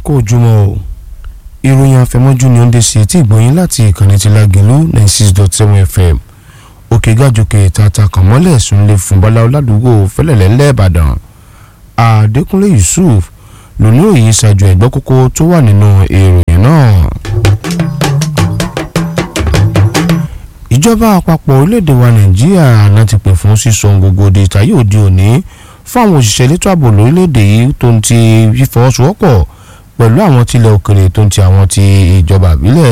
kó ojúmọ́ o ìròyìn àfẹmọ́jú ni ó ń dé sí etí ìgbọ̀nyín láti ìkànnì ti Lágelú ninety six dot seven fm òkè gàjòkè tata kànmọ́lẹ̀ súnlé fún bọ́lá ọ̀làdúgbò fẹ́lẹ̀lẹ́ ńlẹ̀ ìbàdàn àdékúnlé yusuf lóní òye ṣáájú ẹ̀gbọ́ kókó tó wà nínú ìròyìn náà. ìjọba àpapọ̀ orílẹ̀-èdè wa nàìjíríà àná ti pè fún sísọ gbogbo di ìtayé òde òní fún àwọn òṣìṣẹ́ elétò ààbò lórílẹ̀-èdè yìí tó ń ti fífọwọ́sowọ́pọ̀ pẹ̀lú àwọn tilẹ̀ òkèrè tó ń ti àwọn ti ìjọba àbílẹ̀.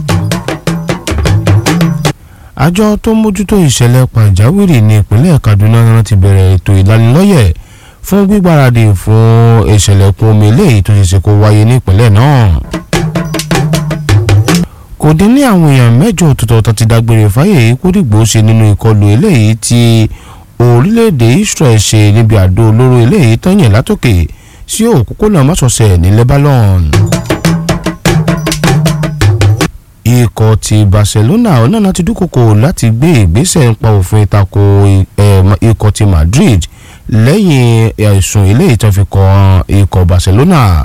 àjọ tó ń mójútó ìṣẹ̀lẹ̀ pàjáwìrì ní ìpínlẹ̀ kaduna náà ti bẹ̀rẹ̀ ètò ìlanilọ́yẹ̀ fún gbígbáradì fún ìṣẹ̀lẹ̀ kún omi eléyìí tó ṣe ṣe kó wáyé ní ìpínlẹ̀ náà kò dín ní àwọn èèyàn mẹ́jọ ọ̀tọ̀ọ̀tọ̀ tó ti dágbére fáyé kódìgbò ṣe nínú ìkọlù eléyìí tí orílẹ̀-èdè Israel ṣe níbi àdó olóró eléyìí tán yẹn látòkè sí òpópónà mọ́sọ̀ọ̀sẹ̀ ní Lebanon. ikọ̀ ti Barcelona onáná ti dúkòkò láti gbé ìgbésẹ̀ nípa òfin ìtako ikọ̀ ti Madrid lẹ́yìn ẹ̀sùn eléyìí tó fi kàn ikọ̀ Barcelona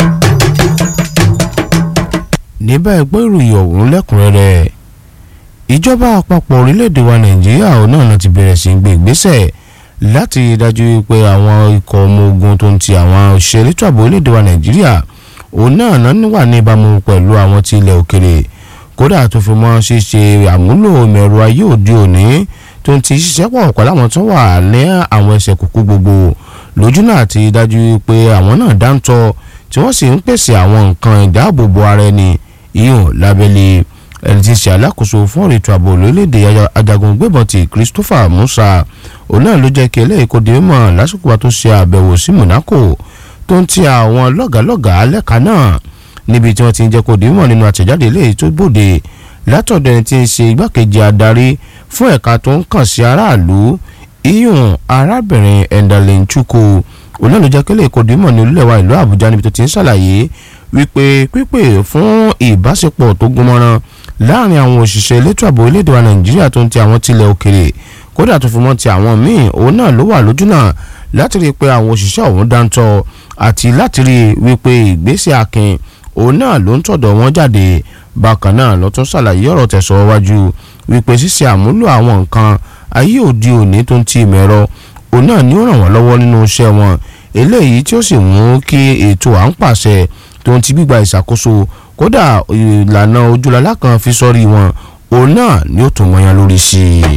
ní báyìí gbọ́ ìròyìn ọ̀hún lẹ́kùnrẹ́rẹ́ ìjọba àpapọ̀ orílẹ̀-èdè wa nàìjíríà náà ti bẹ̀rẹ̀ sí í gbé ìgbésẹ̀ láti dájú pé àwọn ikọ̀ ọmọ ogun tó ń ti àwọn òṣìṣẹ́ elétò ààbò orílẹ̀-èdè wa nàìjíríà òun náà náà wà ní ìbámu pẹ̀lú àwọn ti ilẹ̀ òkèrè kódà tó fi mọ́ ṣíṣe àmúlò mẹ̀rọ ayé òde òní tó ń ti ṣiṣẹ́ pọ̀ pẹ̀lú àwọn tó wà ní àwọn ẹsẹ̀ kúkú gbogbo lójú náà ti dájú pé àwọn náà dáńtọ́ tí wọ́n sì ń pèsè àwọn nǹkan ìdáàbòbò ara ẹni ìyọ̀n lábẹ́lẹ̀ ẹni tí ń ṣe alákòóso fún ọ̀rọ̀ ètò ààbò lórílẹ̀‐èdè ajagun gbébọn ti Christopher Musa òun náà ló jẹ́ kí eléyìí kó dé mọ̀ lásìkò wa tó ṣe àbẹ̀wò sí Monaco tó ń ti àwọn lọ́gàálọ́gàá lẹ́ka náà níbi tí wọ́n ti ń jẹ́ kó dé mọ̀ nínú àtẹ̀jáde eléyìí tó bòde látọ̀dọ̀ ẹni tí ń ṣe igbákejì adarí fún ẹ̀ka tó ń kàn sí aráàlú ìyọ̀n arábìnrin Endalin Chukwu òun náà ló jẹ́ kí eléyìí kó dé mọ̀ ní olúlẹ̀ wa ìlú Àbújá níbi tó ti ń ṣàlàyé wípé pípè fún ìbáṣepọ̀ tó gúnmọ́rán láàrin àwọn òṣìṣẹ́ elétò ààbò orílẹ̀-èdè wa nàìjíríà tó ń ti àwọn tilẹ̀ òkèrè kódà tó fi mọ́ ti àwọn míì òun náà ló wà lójú náà láti rí i pé àwọn òṣìṣẹ́ ọ̀hún dáńtọ́ àti láti rí i wípé ìgbésẹ̀ akin òun náà ló ń tọ̀dọ̀ wọn jáde bákan náà ló tún ṣàlàyé ọ̀rọ̀ tẹ̀sọ̀ wájú wípé ṣíṣe àmúlò àwọn nǹkan ayé òde òní tó ń ti ìmọ̀ ẹ̀rọ òun náà ni ó ràn wọ́n lọ́wọ́ nínú iṣẹ́ wọn eléyìí tí ó sì mú kí ètò à ń pàṣẹ tó ń ti gbígba ìṣàkóso kódà ìlànà ojúlọ́lá kan fi sọ́rí wọn òun náà ni ó tún mọyán lórí sí i.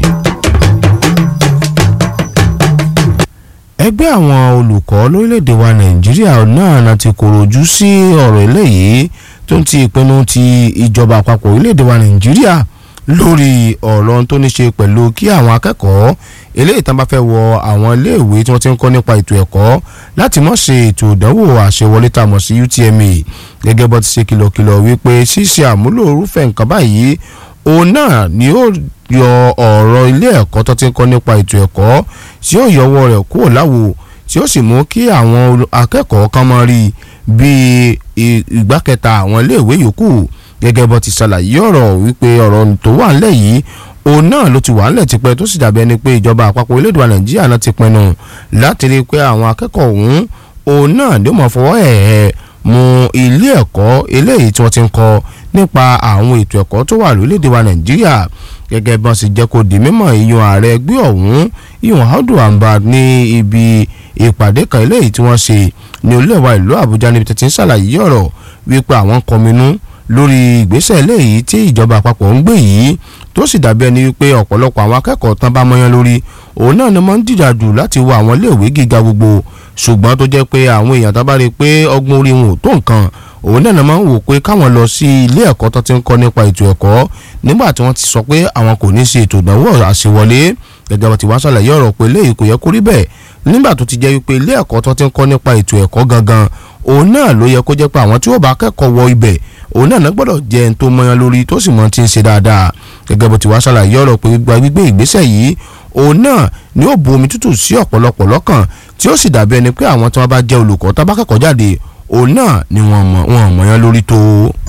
ẹgbẹ́ àwọn olùkọ́ lórílẹ̀‐èdè wa nàìjíríà náà na ti kòròjú sí ọ̀rọ̀ eléyìí tó ń ti ìpinnu ti ìjọba àpapọ̀ orílẹ̀‐èdè wa nàìjíríà lórí ọ̀rọ̀ tó ní ṣe pẹ̀lú kí àwọn akẹ́kọ̀ọ́ eléyìí tán bá fẹ́ wọ àwọn iléèwé tí wọ́n ti ń kọ́ nípa ètò ẹ̀kọ́ láti mọ̀ ṣe ètò ìdánwò àṣewọlé tá a mọ̀ sí UTME gẹ́gẹ́ bó ti ṣe kìlọ̀kìlọ̀ wípé ṣíṣe àmúlò irúfẹ́ nǹkan báyìí òun náà ni ó yọ ọ̀rọ̀ ilé ẹ̀kọ́ tó ti ń kọ́ nípa ètò ẹ̀kọ́ tí ó yọwọ́ rẹ̀ kúrò láwo tí ó sì mú kí àwọn akẹ́kọ̀ọ́ kan máa rí bíi ìgbà kẹta àwọn iléèwé yòókù gẹ́gẹ́ bó ti ṣàlàyé ọ̀rọ̀ wípé ọ̀rọ̀ tó wà ńlẹ̀ yìí òun náà ló ti wà ńlẹ̀ tipẹ́ tó sì dàbí ẹni pé ìjọba àpapọ̀ orílẹ̀-èdè wa nàìjíríà náà ti pinnu láti rí i pé àwọn akẹ́kọ̀ọ́ ọ̀hún òun náà ló mọ̀ fọwọ́ ẹ̀ẹ́ mú ilé ẹ̀kọ́ eléyìí tí wọ́n ti ń kọ́ nípa àwọn ètò ẹ̀kọ́ tó wà lórílẹ̀-èdè wa nàìjíríà gẹ́gẹ́ bí wọ́n sì jẹ́ kó di mímọ̀ ìyọ̀n ààrẹ ẹgbẹ́ ọ̀hún ìyọ̀n Audu Amba ní ibi ìpàdé kan eléyìí tí wọ́n ṣe ní olúẹ̀ wa ìlú àbújá níbi tí ń ṣàlàyé ọ̀rọ̀ wípé àwọn kọminú lórí ìgbésẹ̀ eléyìí tí ìjọba àpapọ̀ ń gbé yìí tó sì dàbí ẹni wípé ọ̀pọ̀lọpọ̀ àwọn akẹ́kọ̀ọ́ tán bá mọ́yán lórí òun náà ni wọ́n ń dìjà jù láti wọ àwọn iléèwé gíga gbogbo ṣùgbọ́n tó jẹ́ pé àwọn èèyàn tó bá rí i pé ọgbọ́n orí wọn ò tó nǹkan òun náà máa ń wò pé káwọn lọ sí ilé ẹ̀kọ́ tó ti ń kọ́ nípa ètò ẹ̀kọ́ nígbà tí wọ́n ti sọ pé àwọn kò ní ṣe ètò ìdánwò àṣewọlé gẹ́gẹ́ bá ti wá ṣàlàyé ọ̀rọ̀ pé eléyìí kò yẹ kó rí bẹ́ẹ̀ nígbà tó ti jẹ́ wípé ilé ẹ̀kọ́ tó ti ń kọ́ nípa ètò ẹ̀kọ́ gangan òun náà ló yẹ kó jẹ́ pé àwọn tí ó bá kẹ́kọ̀ọ́ wọ ibẹ̀ òun náà gbọ́dọ̀ jẹ́ ẹni tó mọyán lórí tó sì mọ ti ń ṣe dáadáa gẹ́gẹ́ bó ti wá ṣàlàyé ọ̀rọ̀ pé gba gbígbé ìgbésẹ̀ yìí òun náà ni ó bu omi tútù sí ọ̀pọ̀lọpọ̀ lọ́kàn tí ó sì dàbí ẹni pé àwọn tí wọ́n bá jẹ́ olùkọ́ tá bá kẹ́kọ̀ọ́ jáde òun náà ni wọ́n mọ̀ wọ́n mọyán lórí tó.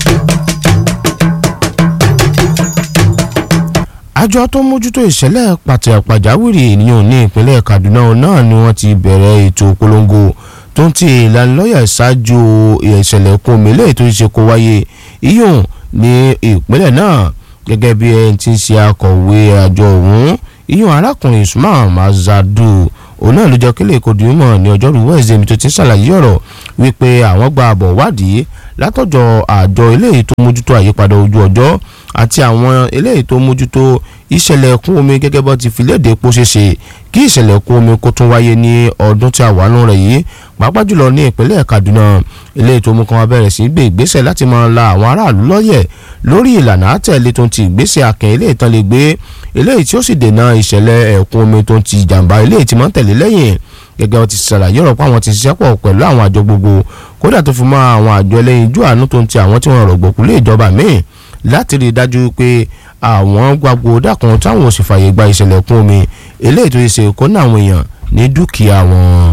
àjọ tó mójútó ìṣẹ̀lẹ̀ pàtẹ pàjáwìrì ènìyàn ní ìpínlẹ̀ Kaduna náà ni wọ́n ti bẹ̀rẹ̀ ètò polongo tó ń ti ìlanilọ́yẹ̀ ṣáájú ìṣẹ̀lẹ̀ ẹ̀kún omi lẹ́yìn tó ṣe kó wáyé iyùn ní ìpínlẹ̀ náà gẹ́gẹ́ bí ẹni tí ń ṣe akọ̀wé àjọ ọ̀hún iyùn arákùnrin usman mazadu òun náà ló jẹ́ kílẹ̀ èkó dìímọ̀ ní ọjọ́rú wẹ́ẹ̀sì mi tó ti ń ṣàlàyé ọ̀rọ̀ wípé àwọn gba àbọ̀ wádìí látọ̀jọ́ àjọ eléyìí tó mójútó àyípadà ojú ọjọ́ àti àwọn eléyìí tó mójútó ìṣẹ̀lẹ̀ ẹ̀kún omi gẹ́gẹ́ bọ́ ti fi léde epo ṣeṣe kí ìṣẹ̀lẹ̀ ẹ̀kún omi kó tún wáyé ní ọdún tí a wà nù rẹ̀ yìí pàápàá jùlọ ní ìpínlẹ̀ Kaduna eléyìí tó mú kan wá bẹ̀rẹ̀ sí gbé ìgbésẹ̀ láti máa la àwọn aráàlú lọ́yẹ̀ lórí ìlànà àtẹ̀lé tó ń ti ìgbésẹ̀ akẹ́ eléyìí tán lè gbé eléyìí tí ó sì dènà ìṣẹ̀lẹ̀ ẹ̀kún omi tó ń ti ìjàmbá eléyìí tí máa ń tẹ̀lé lẹ́yìn gẹ́gẹ́ ti ṣàlàyé ọ̀rọ̀ pé àwọn ti ṣiṣẹ́ pọ̀ pẹ̀lú àwọn àjọ gbogbo kódà tó fi mọ́ àwọn àjọ ẹlẹ́yinjú àánú tó ń ti àwọn tí wọ́n rọ̀gbọ̀kú lé ìjọba míì láti rí i dájú pé àwọn gbàgbó dákun táwọn ò sì fààyè gba ìṣẹ̀lẹ̀ kún omi eléyìí tó ṣe kó ní àwọn èèyàn ní dúkìá wọn.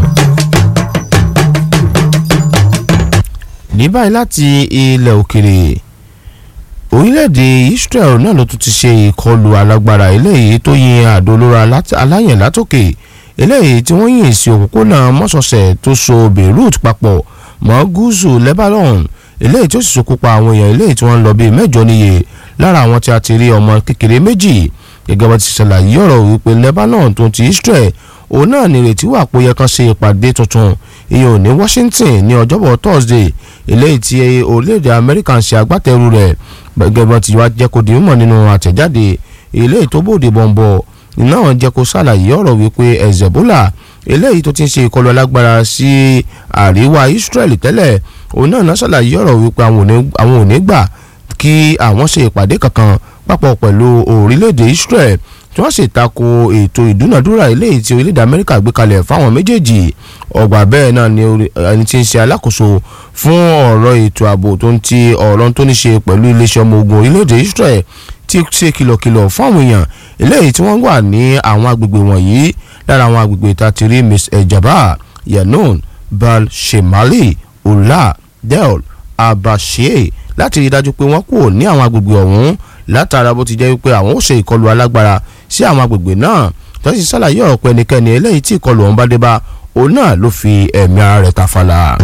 ní báyìí láti ilẹ̀ òkèrè orílẹ̀-èdè Israel náà ló tún ti ṣe ìkọlù alágbára eléyìí tó yin àdó olóró aláyẹ̀ látòkè eléyìí tí wọ́n yìn sí òpópónà mọ́sọ̀ọ̀sẹ̀ tó so Beirut papọ̀ mọ́ gúúsù Lebanon eléyìí tí ó sì ṣokùnfà àwọn èèyàn eléyìí tí wọ́n ń lọ bíi mẹ́jọ níye lára àwọn tí a ti rí ọmọ kékeré méjì gẹ́gẹ́ bá ti ṣàlàyé ọ̀rọ̀ wípé Lebanon tó ti Israel òun náà ní ìrètí wà pé ó yẹ kán ṣe ìpàdé tuntun ìyẹn ò ní Washington ní ọjọ́bọ̀ Thursday eléyìí tí orílẹ̀-èdè Amẹ́ríkà ń ṣe agbátẹrù rẹ̀ gẹ́gẹ́ bá ti wá jẹ́ kó di mímọ̀ nínú àtẹ̀jáde eléyìí tó bòde bọ̀m̀bọ̀ náà jẹ́ kó ṣàlàyé ọ̀rọ̀ wípé Hezbollah eléyìí tó ti ń ṣe ìkọlù alágbára sí àríwá Israel tẹ́lẹ̀ òun náà náà ṣàlàyé ọ̀rọ̀ wípé àwọn ò ní gbà kí àwọn ṣe ìpàdé kankan papọ̀ pẹ̀lú orílẹ̀-èdè Israel tí wọ́n sì tako ètò ìdúnàdúrà eléyìí tí orílẹ̀-èdè Amẹ́ríkà gbé kalẹ̀ fáwọn méjèèjì ọgbà bẹ́ẹ̀ náà ni ẹni tí ń ṣe alákòóso fún ọ̀rọ̀ ètò ààbò tó ń ti ọ̀rọ̀ tó ní ṣe pẹ̀lú iléeṣẹ́ ọmọ ogun orílẹ̀-èdè Israel ti ṣe kìlọ̀kìlọ̀ fáwọn èèyàn eléyìí tí wọ́n wà ní àwọn agbègbè wọ̀nyí lára àwọn agbègbè tá a ti rí Miss ejaba yanun bal shemali ola del abashe láti rí i dájú pé wọ́n kúrò ní àwọn agbègbè ọ̀hún látara bó ti jẹ́ wípé àwọn ó ṣe ìkọlù alágbára sí àwọn agbègbè náà tó sì ṣàlàyé ọ̀rọ̀ pé ẹnikẹ́ni eléyìí tí ìkọlù ọ̀hún bá dé bá òun náà ló fi ẹ̀mí ara rẹ̀ tàfàlà.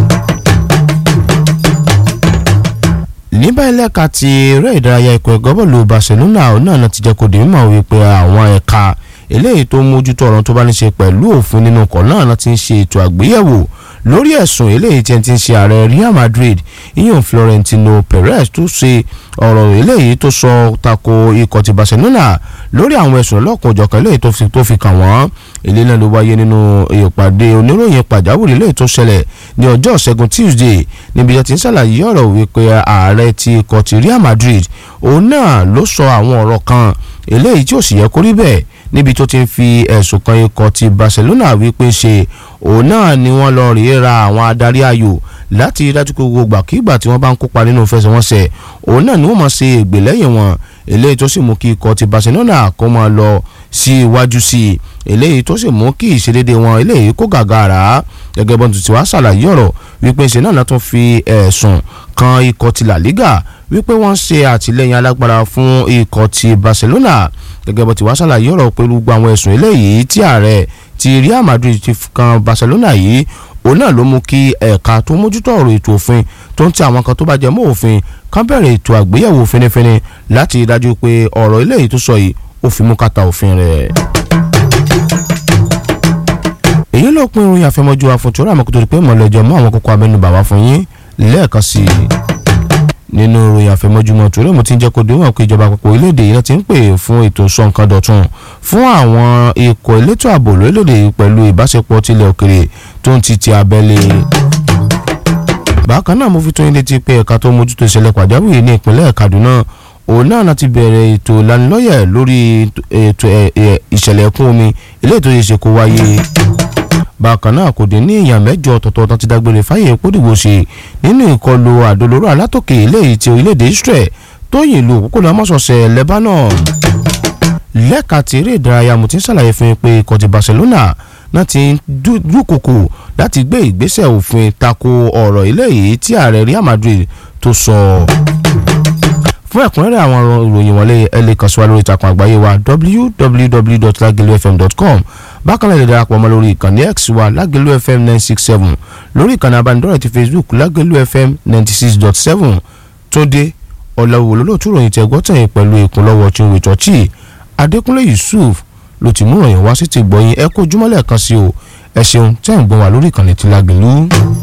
ní báyìí lẹ́ka ti eré ìdárayá ikọ̀ ẹ̀gọ́ bọ́ọ̀lù Barcelona òun náà ti jẹ́ kó di mímọ̀ wípé àwọn ẹ̀ka eléyìí tó mójútó ọ̀rọ̀ tó bá ní ṣe pẹ̀lú òfin nínú ọkọ̀ náà ti ń ṣe ètò àgbéyẹ̀wò lórí ẹ̀sùn eléyìí tí ẹ ti ń ṣe ààrẹ Real Madrid ìyẹn Florentino Perez tó ṣe ọ̀rọ̀ eléyìí tó sọ tako ikọ̀ ti Barcelona lórí àwọn ẹ̀sùn ọlọ́kùn òjọ̀kan eléyìí tó fi kàn wọ́n ilé náà ló wáyé nínú ìpàdé oníròyìn pàjáwìrì eléyìí tó ṣẹlẹ̀ ní ọjọ́ ṣẹ́gun Tuesday níbi tí ń ṣàlàyé ọ̀rọ̀ wípé ààrẹ ti ikọ̀ ti Real Madrid òun náà ló sọ àwọn ọ̀rọ̀ kan eléyìí tí ò sì yẹ kó rí bẹ́ẹ̀ níbi tó ti ń fi ẹ̀sùn kan ikọ̀ ti Barcelona wípé ṣe òun náà ni wọ́n lọ rèé ra àwọn adarí ayò láti dájú pé gbogbo àkígbà tí wọ́n bá ń kópa nínú ìfẹsẹ̀wọnsẹ̀ òun náà ni wọ́n máa ṣe ègbè lẹ́yìn wọn eléyìí tó sì mú kí ikọ̀ ti Barcelona kó máa lọ sí iwájú sí i eléyìí tó sì mú kí ìṣedédé wọn eléyìí kó gàgàrà gẹ́gẹ́ bọ́n tuntun wá ṣàlàyé ọ̀rọ̀ wípé ṣe náà tún fi ẹ̀sùn kan ikọ̀ ti La Liga wípé wọ́n ṣe àtìlẹ́yìn alágbára fún ikọ̀ ti Barcelona gẹ́gẹ́ bó ti wá ṣàlàyé ọ̀rọ̀ pẹ̀lú gbogbo àwọn ẹ̀sùn eléyìí tí ààrẹ ti Real Madrid ti kan Barcelona yìí òun náà ló mú kí ẹ̀ka tó mójútó ọ̀rọ̀ ètò òfin tó ń ti àwọn kan tó bá jẹ mọ́ òfin kan bẹ̀rẹ̀ ètò àgbéyẹ̀wò finifini láti dájú pé ọ̀rọ̀ eléyìí tó sọ yìí ó fi mú kàtà òfin rẹ̀. èyí ló pin ìròyìn àfẹmọ́jú àfọ̀tún rà mọ́kútó pé mọ̀lẹ́jọ́ mú àwọn kókó abẹ́nubà wá fún yín lẹ́ẹ̀kan sí i nínú ìròyìn àfẹmọ́júmọ́ torí mo ti ń jẹ́ kó dé wọn pé ìjọba àpapọ̀ orílẹ̀-èdè yìí ti ń pè fún ètò sọ̀nkan dọ̀tun fún àwọn ikọ̀ elétò ààbò lórílẹ̀-èdè yìí pẹ̀lú ìbáṣepọ̀ tilẹ̀ òkèrè tó ń ti ti abẹ́lé. bákan náà mo fi tó yín létí pé ẹ̀ka tó mójútó ìṣẹ̀lẹ̀ pàjáwìrì ní ìpínlẹ̀ Kaduna òun náà láti bẹ̀rẹ̀ ètò ìlanilọ́yẹ̀ lórí ètò ìṣẹ̀lẹ̀ ẹ̀kún omi eléyìí tó yẹ ṣe kó wáyé bákan náà kò dín ní èèyàn mẹ́jọ ọ̀tọ̀ọ̀tọ̀ tán ti dágbére fáyé kódìgbò ṣe nínú ìkọlù àdolóró alátòkè eléyìí ti orílẹ̀-èdè Israel tó yìn lu òpópónà mọ́sọ̀ọ̀sẹ̀ Lebanon lẹ́ka tí eré ìdárayá mo ti ń ṣàlàyé fún yín pé ikọ̀ ti Barcelona náà ti dúkòkò láti gbé ìgbésẹ̀ òfin tako ọ̀rọ̀ eléyìí tí ààrẹ Real Madrid tó sọ fún ẹ̀kúnrẹ́rẹ́ àwọn ìròyìn wọlé ẹ lè kàn sí wa lórí ìtàkùn àgbáyé wa www.lagelufm.com bákan náà lè darapọ̀ mọ́ lórí ìkànnì x wa lágẹ̀lú fm nine six seven lórí ìkànnì abánidọ́rẹ̀ ti facebook lágẹ̀lú fm ninety six dot seven tóde ọ̀làwò lólótú ròyìn tẹ̀gbọ́tẹ̀yìn pẹ̀lú ìkúnlọ́wọ́ chinwe chọ́ọ̀chì adékúnlé yusuf ló ti mú ròyìn wá sí ti gbọ̀yìn ẹ kó ojúmọ́lẹ̀ kan sí o ẹ ṣeun tẹ́ ń gbọ́n wá lórí ìkànnì tí lágẹ̀lú.